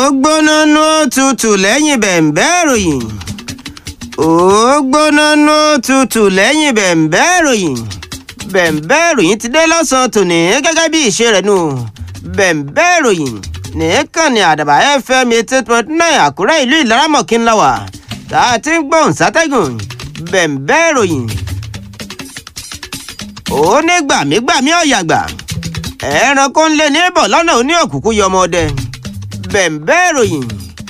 gbóná nú òtútù lẹ́yìn bẹ̀ǹbẹ́ ìròyìn ó gbóná nú òtútù lẹ́yìn bẹ̀ǹbẹ́ ìròyìn bẹ̀ǹbẹ́ ìròyìn ti dé lọ́sàn-án tòní gẹ́gẹ́ bí ìṣe rẹ̀ nù bẹ̀ǹbẹ́ ìròyìn nìkan ni àdàbà fm eighty point nine àkúrẹ́ ìlú ìlaramọ̀kí ńlá wà tá a ti ń gbóhùn sátẹ́gùn bẹ̀ǹbẹ́ ìròyìn ó ní gbàmígbàmí ọ̀yàgbà ẹranko ń lé ní bọ̀ lọ́nà òní òkùnkùn yọmọ ọdẹ bẹ̀ǹbẹ́ ìròyìn.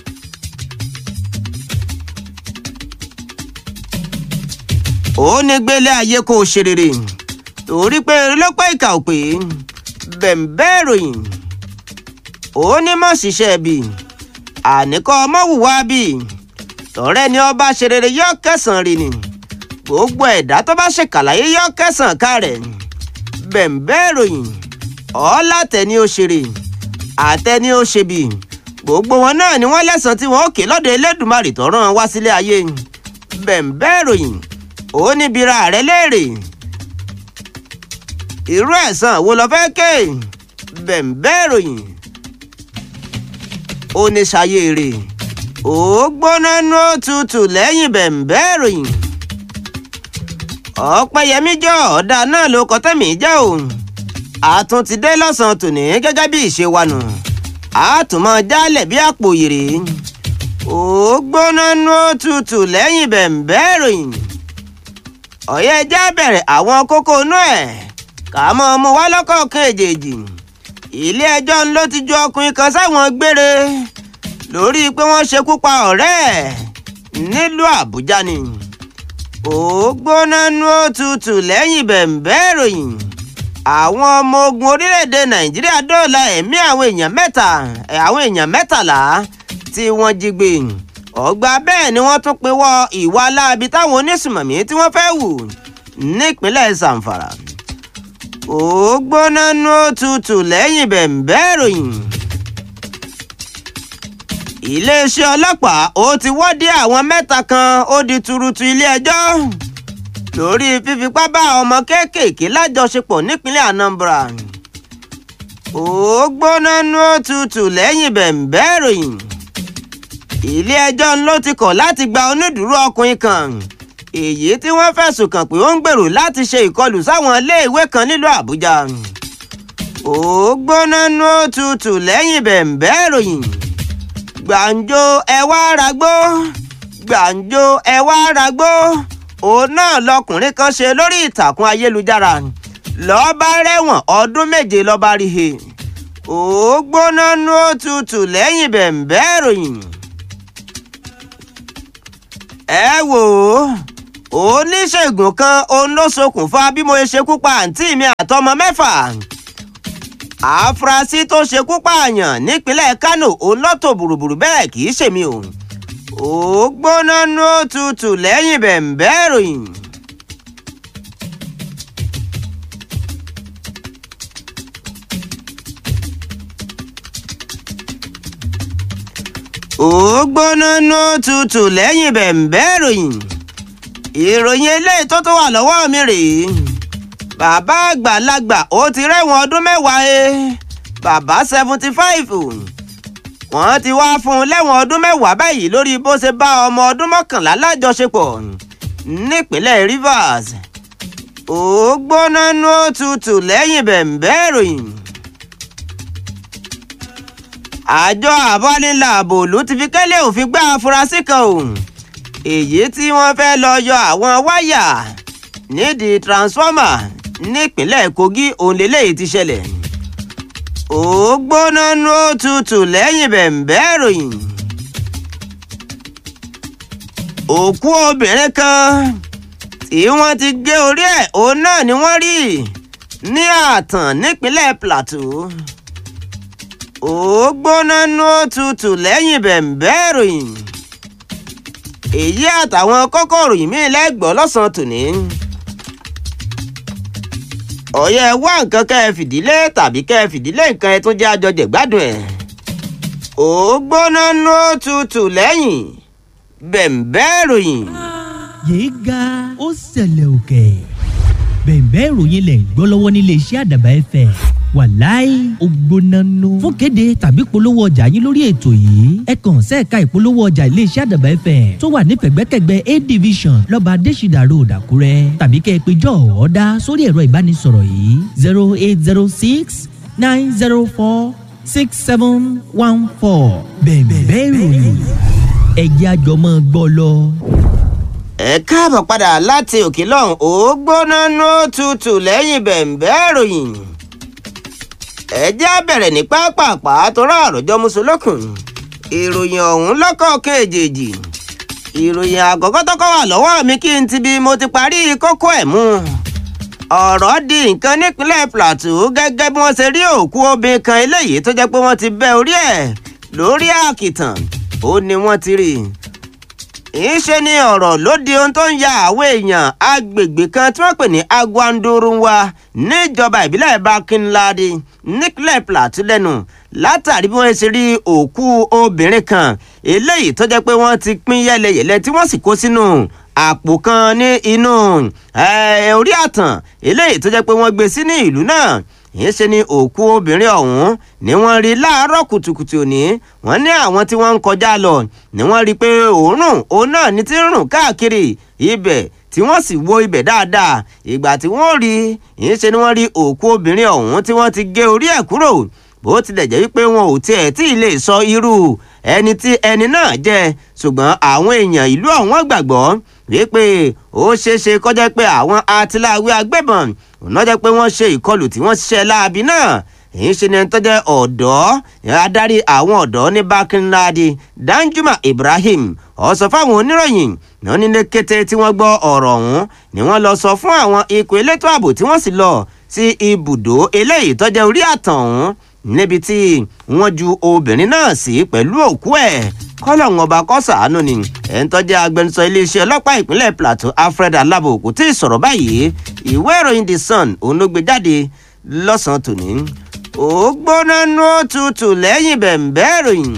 ó ní gbélé ayé kó o ṣe rere torí pé lọ́pọ̀ ìkà ò pé bẹ̀ǹbẹ́ ìròyìn. ó ní mọ̀ ṣiṣẹ́ bí àníkọ́ ọmọ wùwá bí tọ̀rẹ́ ni ọba ṣe rere yọ kẹsàn-án rè ni gbogbo ẹ̀dá tó bá ṣèkàlàyé yọ kẹsàn-án ká rẹ̀ bẹ̀ǹbẹ́ ìròyìn ọ̀làtẹ̀ni ó ṣeré àtẹni ó ṣe bí gbogbo wọn náà ni wọ́n lẹ́sàn tí wọ́n ó ké lọ́dọ̀ Elédùmarè tó rán wá sílé ayé bẹ̀ǹbẹ́ ìròyìn ó níbi ra rẹ léèrè irú ẹ̀san wo lo fẹ́ ké bẹ̀ǹbẹ́ ìròyìn ó ní ṣayé rè ó gbóná nú òtútù lẹ́yìn bẹ̀ǹbẹ́ ìròyìn ọ̀pẹ̀yẹmí jọ ọ̀dà náà ló kọ́ tẹ̀mí jẹ́ òun àtún ti dé lọ́sàn-án tòní gẹ́gẹ́ bí ìṣe wa nù àtúmọ̀ jálẹ̀ bí àpò yèrè ó gbóná nú òtútù lẹ́yìn bẹ̀ǹbẹ́ ìròyìn ọ̀yẹ́ ẹja bẹ̀rẹ̀ àwọn kókó inú ẹ̀ ká mọ́ ọmọ wa lọ́kọ̀ọ̀kan èjèèjì ilé ẹjọ́ ló ti ju ọkùnrin kan sáwọn gbére lórí pé wọ́n ṣekú pa ọ̀rẹ́ ẹ̀ nílùú àbújá ni ó gbóná nú òtútù lẹ́yìn bẹ̀ǹbẹ́ ìròyìn àwọn ọmọ ogun orílẹ̀-èdè nàìjíríà dóòlà ẹ̀mí àwọn èèyàn mẹ́ta àwọn èèyàn mẹ́tàlá tí wọ́n jí gbé ọgbà bẹ́ẹ̀ ni wọ́n tún pinwọ́ ìwà aláàbí táwọn onísùmọ̀mí tí wọ́n fẹ́ wù nípínlẹ̀ zamfara ó gbóná nú òtútù lẹ́yìn bẹ̀ǹbẹ́ ìròyìn iléeṣẹ́ ọlọ́pàá ó ti wọ́dí àwọn mẹ́ta kan ó di turutu ilé-ẹjọ́ lórí fífipá bá ọmọ kéékèèké lájọṣepọ̀ nípínlẹ̀ Anambra ó gbóná nú òtútù lẹ́yìn bẹ̀ǹbẹ́ ìròyìn ilé-ẹjọ́ ló ti kọ̀ láti gba onídùúró ọkùnrin kan èyí tí wọ́n fẹ̀sùn kàn pé ó ń gbèrò láti ṣe ìkọlù sáwọn iléèwé kan nílùú Àbújá ó gbóná nú òtútù lẹ́yìn bẹ̀ǹbẹ́ ìròyìn gbàǹjo ẹ wá ragbó gbàǹjo ẹ wá ragbó òun náà lọkùnrin kan ṣe lórí ìtàkùn ayélujára lọ́ọ́ bá rẹ̀wọ̀n ọdún méje lọ́ọ́ bá rí he ó gbóná nú òtútù lẹ́yìn bẹ̀ǹbẹ́ ìròyìn. ẹ wò ó oníṣègùn kan òun ló ṣokùnfà bí mo ṣe ṣekú pa àǹtí mi àtọmọ mẹ́fà àfúrásì tó ṣekú pààyàn nípínlẹ̀ Kánò òun lọ́tọ̀ bùrùbùrù bẹ́ẹ̀ kì í ṣèmi o ó gbóná nú òtútù lẹ́yìn bẹ̀ǹbẹ́ ìròyìn. ó gbóná nú òtútù lẹ́yìn bẹ̀ǹbẹ́ ìròyìn. ìròyìn eléyìí tó tó wà lọ́wọ́ mi rèé bàbá àgbàlagbà ó ti rẹ́wọ̀n ọdún mẹ́wàá e bàbá seventy five wọ́n ti wá fún un lẹ́wọ̀n ọdún mẹ́wàá báyìí lórí bó ṣe bá ọmọ ọdún mọ́kànlá lájọṣepọ̀ nípínlẹ̀ Rivers ó gbóná nú òtútù lẹ́yìn bẹ̀ǹbẹ́ ìròyìn. àjọ àbánilàbò ló ti fi kẹ́lẹ́ òfin gbá afurasí kan o èyí tí wọ́n fẹ́ lọ yọ àwọn wáyà nídìí transformer nípínlẹ̀ Kogi òun lélẹ́yìí ti ṣẹlẹ̀ ó gbóná nú òtútù lẹ́yìn bẹ̀ǹbẹ́ ìròyìn. òkú obìnrin kan tí wọ́n ti gé orí ẹ̀ òun náà ni wọ́n rí ní àtàn nípínlẹ̀ Plateau. ó gbóná nú òtútù lẹ́yìn bẹ̀ǹbẹ́ ìròyìn. èyí àtàwọn kókó ìròyìn míì lẹ́gbọ̀ọ́ lọ́sàn-án tòní ọ̀yẹ́ wá nǹkan kẹ́ ẹ fìdílé tàbí kẹ́ ẹ fìdílé nǹkan ẹ tún jẹ́ àjọjẹ̀ gbádùn ẹ̀. ó gbóná nú òtútù lẹ́yìn bẹ̀ǹbẹ́ ìròyìn. yéé ga ó ṣẹlẹ̀ òkè bẹ̀ǹbẹ́ ìròyìn lẹ̀ ń gbọ́ lọ́wọ́ nílé iṣẹ́ àdàbà ẹ̀fẹ̀ wàláì ó gbóná nù. fún kéde tàbí polówó ọjà yín lórí ètò yìí ẹ kàn sẹ́ẹ̀ka ìpolówó ọjà iléeṣẹ́ àdàbà fm tó wà ní pẹ̀gbẹ́kẹ̀gbẹ́ a division lọ́ba adésìdà road àkúrẹ́ tàbí kẹ́ ẹ pé jọ́ ọ̀ọ́dá sórí ẹ̀rọ ìbánisọ̀rọ̀ yìí zero eight zero six nine zero four six seven one four bẹ̀ẹ̀ bẹ́ẹ̀ ròyìn ẹ̀jẹ̀ àjọmọ́ gbọ́ lọ. ẹ káàbọ̀ padà láti òkè lọ́hùn ó gbóná ní òtútù lẹ́yìn bẹ̀ǹbẹ́ ìròyìn ẹ jẹ́ á bẹ̀rẹ̀ ní pápápá torá àròjọ mùsùlùkùn ìròyìn ọ̀hún lọ́kọ̀ọ̀kan èjèèjì ìròyìn àkọ́kọ́ tọ́kọ́ wà lọ́wọ́ mi kí n ti bí mo ti parí kókó ẹ̀ mú ọ̀rọ̀ di nǹkan nípínlẹ̀ plateau gẹ́gẹ́ bí wọ́n ṣe rí òkú obìnrin kan eléyìí tó jẹ́ pé wọ́n ti bẹ́ orí ẹ̀ lórí àkìtàn ó ní wọ́n ti rí i ìṣe ni ọ̀rọ̀ ló di ohun tó ń ya àwọn èèyàn agbègbè kan tí wọ́n pè ní agwandorunwa níjọba ìbílẹ̀ bakinladi nípínlẹ̀ plateau lẹ́nu látàrí bí wọ́n ṣe rí òkú obìnrin kan eléyìí tó jẹ́ pé wọ́n ti pín yẹ́lẹyẹ̀lẹ tí wọ́n sì kó sínú àpò kan ní inú orí àtàn eléyìí tó jẹ́ pé wọ́n gbé sí ní ìlú náà yìí ṣe ni òkú obìnrin ọ̀hún ni wọ́n rí láàárọ̀ kùtùkùtù òní wọ́n ní àwọn tí wọ́n ń kọjá lọ ni wọ́n rí i pé òórùn òun náà ní ti ń rùn káàkiri ibẹ̀ tí wọ́n sì wo ibẹ̀ dáadáa ìgbà tí wọ́n rí yìí ṣe ni wọ́n rí òkú obìnrin ọ̀hún tí wọ́n ti gé orí ẹ̀ kúrò bó tilẹ̀ jẹ́ wípé wọn ò tiẹ̀ tí ì lè sọ irú ẹni tí ẹni náà jẹ́ ṣùgbọ́n àwọn èèyàn ìlú ọ̀hún gbàgbọ́ wípé ó ṣeéṣe kọjá pé àwọn atiláwí agbébọn òun náà jẹ́ pé wọ́n ṣe ìkọlù tí wọ́n ṣiṣẹ́ láabi náà èyí ṣe ni ẹni tó jẹ́ ọ̀dọ́ adarí àwọn ọ̀dọ́ ní bákínláàdì danjuma ibrahim ó sọ fáwọn oníròyìn náà nílé kété tí wọ́n gbọ́ ọ̀rọ̀ ọ̀hún ni wọ́n lọ sọ fún àwọn ikọ̀ elétò ààbò tí wọ́n sì lọ sí ibùdó eléyìí tó jẹ́ orí àtàn ọ̀hún níbi tí wọ́n ju obìnrin náà sí pẹ̀lú òkú ẹ̀ kọ́lọ́hún ọba kọ́sàánú ni ẹni tó jẹ́ agbẹnusọ iléeṣẹ́ ọlọ́pàá ìpínlẹ̀ plateau alfred alabo kò tí ì sọ̀rọ̀ báyìí ìwé ìròyìn the sun òun ló gbé jáde lọ́sàn-án tòní ó gbóná nú òtútù lẹ́yìn bẹ̀ǹbẹ́ ìròyìn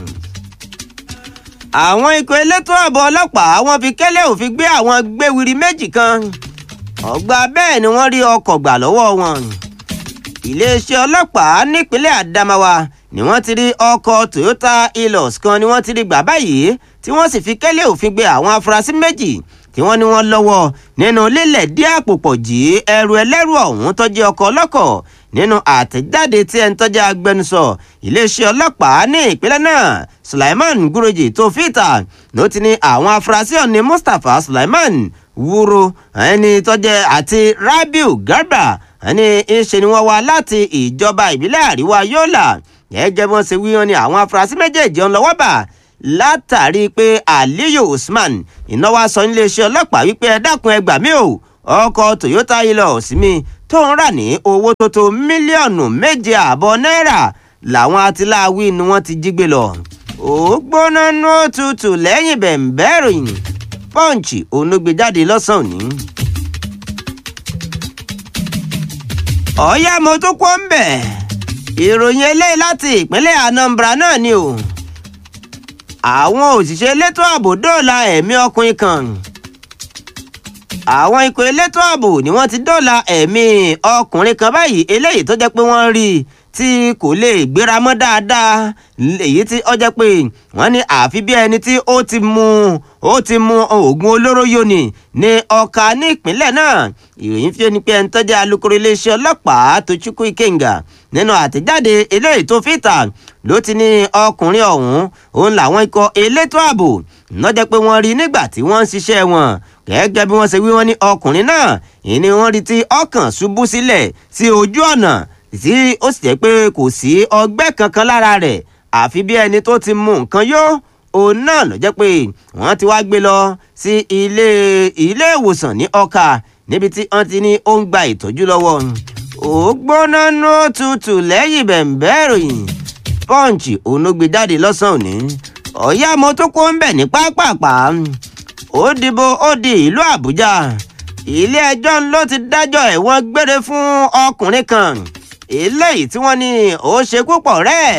àwọn ikọ̀ elétò ààbò ọlọ́pàá wọ́n fi kẹ́lẹ́ òfin gbé àwọn gbéwiri méjì kan ọgbà bẹ́ẹ̀ ni wọ́n rí ọkọ̀ gbà lọ́wọ́ wọn iléeṣẹ́ ọlọ́pàá nípínlẹ̀ adamawa ni wọ́n ti rí ọkọ̀ toyota hilux kan ni wọ́n ti rí gbà báyìí tí wọ́n sì fi kẹ́lẹ́ òfin gbé àwọn afurasí méjì tí wọ́n ní wọ́n lọ́wọ́ nínú lílẹ̀ dí àpòpọ̀ jí ẹrù ẹlẹ́rù ọ̀hún tó jẹ́ ọkọ̀ ọlọ́kọ̀ nínú àtẹ̀jáde tí ẹni tó jẹ́ agbẹnusọ iléeṣẹ́ ọlọ́pàá ní ìpínlẹ̀ náà sulaiman guroji tó fìtà ló ti ní àwọn afurasí ọ̀ní mustapha sulaiman wúro ẹni tó jẹ́ àti rabiu garba ẹni ìṣe ni wọ́n wá láti ìjọba ìbílẹ̀ àríwá yọ́là gẹ́gẹ́ bí wọ́n ṣe wí wọn ni àwọn afurasí méjèèjì ń lọ́wọ́ bà látàrí pé aliyu usman ìnáwó aṣọ iléeṣẹ́ ọlọ́pàá wípé ẹ dákun ẹ gbà mí o ọkọ̀ toyota hilux mi tó ń rà ní owó tó tó mílíọ̀nù méje ààbọ̀ náírà làwọn atiláwí ni wọ́n ti jí gbé lọ. ó gbóná nú òtútù lẹ́yìn bẹ̀ǹbẹ́ ìròyìn pọ́ǹchì òun ló gbé jáde lọ́sàn-án òní. ọ̀ọ́yá mo tún kó ń bẹ̀ ìròyìn eléyìí láti ìpínlẹ̀ anambra náà ni o àwọn òṣìṣẹ́ elétò ààbò dóòlà ẹ̀mí ọkùnrin kan àwọn ikọ̀ elétò ààbò ni wọ́n ti dóòlà ẹ̀mí ọkùnrin kan báyìí eléyìí tó jẹ́ pé wọ́n rí i tí kò lè gbéra mọ́ dáadáa èyí tí ó jẹ́ pé wọ́n ní àfi bí ẹni tí ó ti mu ó ti mu oògùn olóró yóni ní ọkà ní ìpínlẹ̀ náà ìròyìn fi ni pé ẹni tó jẹ́ alukoro iléeṣẹ́ ọlọ́pàá Tochukwu Ikenga nínú àtẹ̀jáde eléyìí tó fìtà ló ti ní ọkùnrin ọ̀hún òun làwọn ikọ̀ elétò ààbò lọ́jọ́ pé wọ́n rí nígbà tí wọ́n ń ṣiṣẹ́ wọn gẹ́gẹ́ bí wọ́n ṣe wí wọ́n ní ọkùnrin náà ìní wọ́n rí tí ọkàn ṣubú sílẹ̀ sí ojú ọ̀nà tí ó sì jẹ́ pé kò sí ọgbẹ́ kankan lára rẹ̀ àfi bí ẹni tó ti mu nǹkan yó òun náà ló jẹ́ pé wọ́n ti wá gbé lọ sí ilé ilé ìwòsàn ní ọkà níbi tí wọ́n ti ní ó ń gba ìtọ́jú lọ́wọ́ ó gbóná nú tutù lẹ́yìn bẹ̀ǹbẹ́ ìròyìn punch òun ló gbé jáde lọ́sàn-án òní ọ̀yá mo tó kó ń bẹ̀ ní pápápá ó dìbò ó di ìlú àbújá ilé ẹjọ́ ló ti dájọ́ ẹ̀wọ̀n gbére fún ọkùnrin kan eléyìí tí wọ́n ní ó ṣe púpọ̀ rẹ̀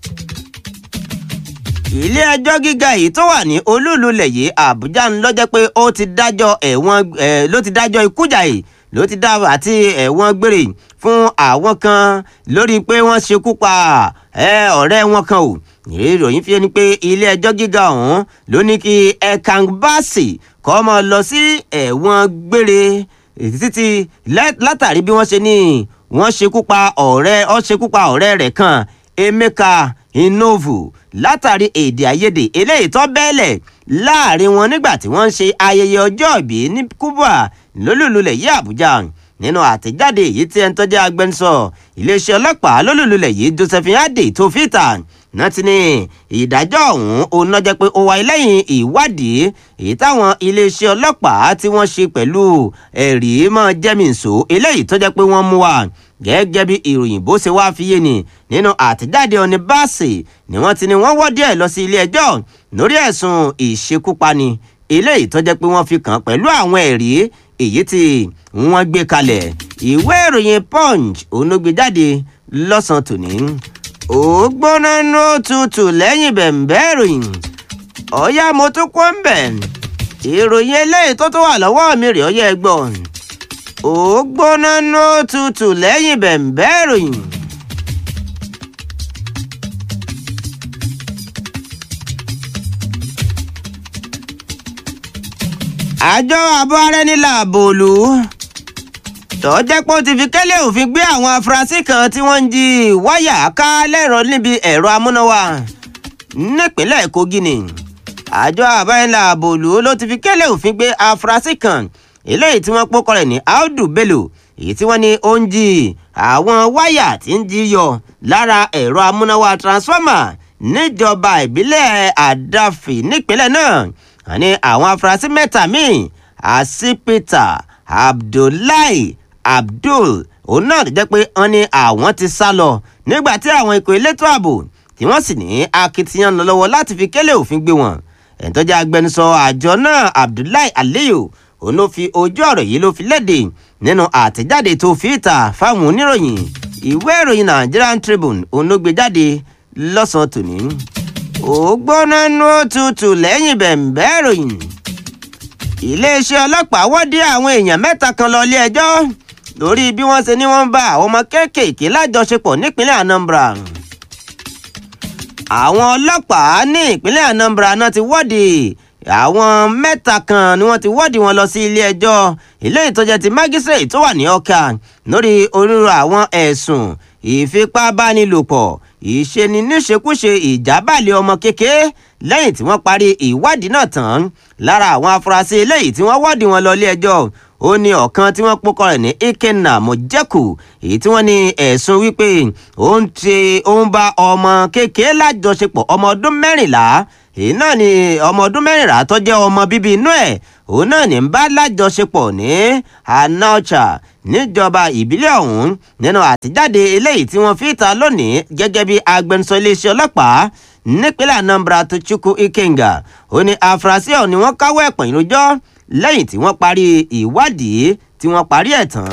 ilé ẹjọ́ gíga yìí tó wà ní olúùlú lẹ̀yẹ àbújá ń lọ́jọ́ pé ó ti dájọ́ ẹ̀wọ̀n ẹ̀ ló ti dájọ́ ikú jàì ló ti dá àti ẹ̀wọ̀n gbére fún àwọn kan lórí pé wọ́n ṣekú pa ọ̀rẹ́ wọn kan o ìròyìn fi ni pé ilé ẹjọ́ gíga ọ̀hún ló ní kí Ekang Bassey kọ́ mọ́ lọ sí ẹ̀wọ̀n gbére títí látàrí bí wọ́n ṣe ní wọ́n ṣekú pa ọ̀rẹ́ ó ṣekú pa ọ̀rẹ́ rẹ̀ kan Emeka Inovu látàrí èdè àìyedè eléyìí tó bẹ́ẹ̀lẹ̀ láàrin wọn nígbà tí wọ́n ń ṣe ayẹyẹ ọjọ́ ìbí ní Cuba lólùlulẹ̀ yí Àbújá nínú àtẹ̀jáde èyí tí ẹni tó jẹ́ agbẹnusọ iléeṣẹ́ ọlọ́pàá lólùlulẹ̀ yìí Josephine Adé tó fìtà náà ti ní ìdájọ́ ọ̀hún òun náà jẹ́ pé ó wáyé lẹ́yìn ìwádìí èyí táwọn iléeṣẹ́ ọlọ́pàá tí wọ́n ṣe pẹ̀lú ẹ̀rí mọ́ jẹ́mìísọ eléyìí tó jẹ́ pé wọ́n mú wa gẹ́gẹ́ bí ìròyìn bó ṣe wáá fi yé ni nínú àtẹ̀jáde ọ̀ní báàsì ni wọ́n ti ní wọ́n wọ́ díẹ̀ lọ sí ilé ẹjọ́ lórí ẹ̀sùn ìṣekúpani eléyìí tó jẹ́ pé wọ́n fi kàn pẹ̀lú àwọn ẹ̀rí èyí tí wọ́n gbé kalẹ̀ ìwé ìròyìn punch òun ló gbé jáde lọ́sàn-án tòní ó gbóná ní òtútù lẹ́yìn bẹ̀m̀bẹ́ ìròyìn ọ̀yá mo tún kó ń bẹ̀ ìròyìn eléyìí tó tó wà lọ́wọ́ mi rè ọyẹ́ ẹgbọ́n ó gbóná ní òtútù lẹ́yìn bẹ̀m̀bẹ́ ìròyìn. àjọ àbọ̀ ara ẹni làbò lù ú tó jẹ́ pé ó ti fi kẹ́lẹ́ òfin gbé àwọn afurasí kan tí wọ́n ń jí wáyà ká lẹ́rọ níbi ẹ̀rọ amúnáwá nípínlẹ̀ Kogi ni àjọ àbáyẹ̀lá àbòlú ló ti fi kẹ́lẹ́ òfin gbé afurasí kan eléyìí tí wọ́n pókọ rẹ̀ ní Audu Bello èyí tí wọ́n ní ó ń jí àwọn wáyà tí ń jí yọ lára ẹ̀rọ amúnáwá transformer níjọba ìbílẹ̀ Àdàfì nípínlẹ̀ náà àní àwọn afurasí mẹ́ta míì Asipita Abdullahi Abdul òun náà jẹ́ pé wọ́n ní àwọn ti sá lọ nígbà tí àwọn ikọ̀ elétò ààbò tí wọ́n sì ní akitiyan lọ lọ́wọ́ láti fi kélé òfin gbé wọn ẹ̀ńtọ́jà agbẹnusọ àjọ náà Abdullahi Aliyu òun ló fi ojú ọ̀rọ̀ yìí ló fi léde nínú àtẹ̀jáde tó fi ìta fáwọn oníròyìn ìwé ìròyìn Nigerian Tribune òun ló gbé jáde lọ́sàn-án tòní ó gbóná nú òtútù lẹ́yìn bẹ̀m̀bẹ́ ìròyìn iléeṣẹ́ ọlọ́pàá wọ́dí àwọn èèyàn mẹ́ta kan lọ ilé ẹjọ́ lórí bí wọ́n ṣe ní wọ́n ń bá àwọn ọmọ kéékèèké lájọṣepọ̀ nípínlẹ̀ Anambra àwọn ọlọ́pàá ní ìpínlẹ̀ Anambra náà ti wọ́dí àwọn mẹ́ta kan ni wọ́n ti wọ́dí wọn lọ sí ilé ẹjọ́ ilé ìtọ́jà ti mágísírèètì tó wà ní Ọ̀kà lórí onírúurú àwọn ẹ̀sùn ìfipábánilòpọ̀ ìṣeni níṣekúṣe ìjábàlẹ̀ ọmọ kékeré lẹ́yìn tí wọ́n parí ìwádìí náà tán lára àwọn afurasí eléyìí tí wọ́n wọ́dí wọn lọ ilé ẹjọ́ ó ní ọ̀kan tí wọ́n pọ́kọ rẹ̀ ní Ikenna Mojeku èyí tí wọ́n ní ẹ̀sùn wípé ó ń ṣe ó ń bá ọmọ kékeré lájọṣepọ̀ ọmọ ọdún mẹ́rìnlá èyí náà ni ọmọ ọdún mẹ́rìnlá tó jẹ́ ọmọ bíbí inú ẹ̀ òun náà ní ń bá lájọṣepọ̀ ní Anaucha níjọba ìbílẹ̀ ọ̀hún nínú àtijáde eléyìí tí wọ́n fi ta lónìí gẹ́gẹ́ bí agbẹnusọ iléeṣẹ́ ọlọ́pàá nípínlẹ̀ Anambra Tochukwu Ikenga ó ní afurasí ọ̀hún ni wọ́n káwọ́ ẹ̀pọ̀n ìròjọ́ lẹ́yìn tí wọ́n parí ìwádìí tí wọ́n parí ẹ̀ tán.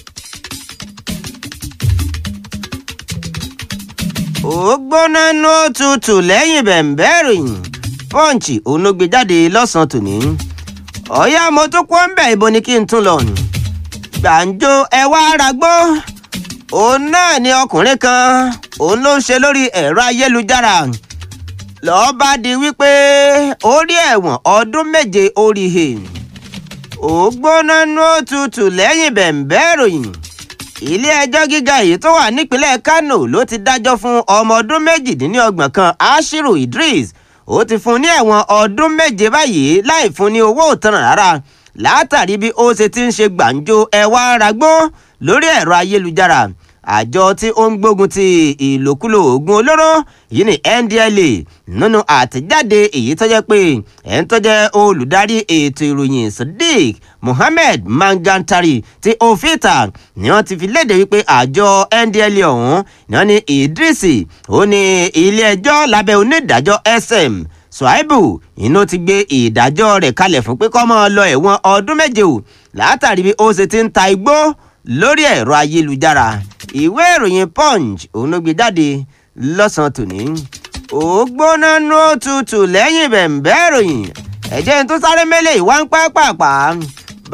ó gbóná ní òtútù lẹ́yìn bẹ̀m̀bẹ́ ìròyìn Punch òun ló gbé jáde lọ́sàn-án tòní. ọ̀yá mo tún kó ń bẹ̀ ibo ni kí n tún lọ. gbàǹjo ẹ wá ragbó òun náà ni ọkùnrin kan òun ló ń ṣe lórí ẹ̀rọ ayélujára lọ́ọ́ bá di wípé ó rí ẹ̀wọ̀n ọdún méje orí he ó gbóná ní òtútù lẹ́yìn bẹ̀m̀bẹ́ ìròyìn ilé ẹjọ́ gíga èyí tó wà nípínlẹ̀ Kano ló ti dájọ́ fún ọmọ ọdún méjìdínlọ́gbọ̀n kan Ashiru Idris ó ti fún ní ẹ̀wọ̀n ọdún méje báyìí láì fún ní owó òtanràn rárá látàrí bí ó ṣe ti ń ṣe gbàǹjo ẹwà ragbó lórí ẹ̀rọ ayélujára àjọ tí ó ń gbógun ti ìlòkulò oògùn olóró yìí ní NDLEA nínú àtẹ̀jáde èyí tó jẹ́ pé ẹ̀ ń tó jẹ́ olùdarí ètò ìròyìn Sadiq Mohammed Mangantari ti ofita ni wọ́n ti fi léde wípé àjọ NDLEA ọ̀hún ni wọ́n ní Idrisi ó ní ilé-ẹjọ́ lábẹ́ onídàájọ́ SM Suaibu inú ti gbé ìdájọ́ rẹ̀ kalẹ̀ fún pé kó máa lọ ẹ̀wọ̀n ọdún méje o látàrí bí ó ṣe ti ń ta igbó lórí ẹ̀rọ ayélujára ìwé ìròyìn punch òun ló gbé jáde lọ́sàn-án tòní. ó gbóná nú òtútù lẹ́yìn bẹ̀m̀bẹ́ ìròyìn ẹ̀jẹ̀ tó sáré mẹ́lẹ̀ ìwà ń pẹ́ pàpà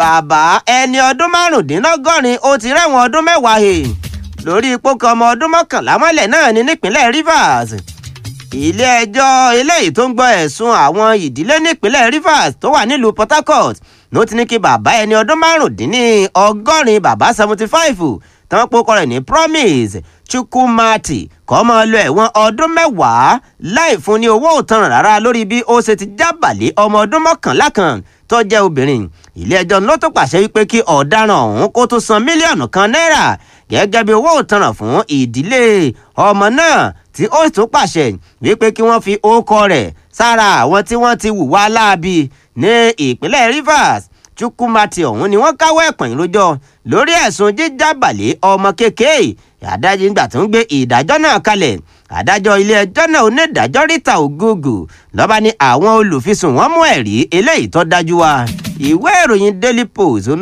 bàbá ẹni ọdún márùndínlọ́gọ́rin ó ti rẹ́wọ̀n ọdún mẹ́wàá he lórí ipò kan ọmọ ọdún mọ́kànlá mọ́lẹ̀ náà ní nípínlẹ̀ Rivers ilé-ẹjọ́ eléyìí tó ń gbọ́ ẹ̀sùn àwọn ìdílé nípínlẹ̀ Rivers tó wà nílùú Port Harcourt ló ti ní kí bàbá ẹni ọdún márùndínlọ́gọ́rin bàbá seventy five tí wọ́n pokọ rẹ̀ ní Promise Chukwumati kó máa lọ ẹ̀wọ̀n ọdún mẹ́wàá láì fún ní owó òtanràn rárá lórí bí ó ṣe ti jábàlẹ̀ ọmọ ọdún mọ́kànlá kan tó jẹ́ obìnrin ilé-ẹjọ́ ló tó pàṣẹ wípé kí ọ̀daràn ọ̀hún kó tó san mílíọ̀nù kan náírà gẹ́gẹ́ bí owó òtanràn fún ìdílé ọmọ náà tí ó tún pàṣẹ wípé kí wọ́n fi orúkọ rẹ̀ sára àwọn tí wọ́n ti hùwà láabi ní ìpínlẹ̀ Rivers Chukwumati ọ̀hún ni wọ́n káwọ́ ẹ̀pọ̀n ìrójọ́ lórí ẹ̀sùn jíjábàlẹ̀ ọmọ kékeré adájọ́ ìgbà tó ń gbé ìdájọ́ náà kalẹ̀ adájọ́ ilé-ẹjọ́ náà onídàájọ́ Rita Ogogo lọ́ba ní àwọn olùfisùn wọn mú ẹ̀rí eléyìí tó dájú wá ìwé ìròyìn Daily Post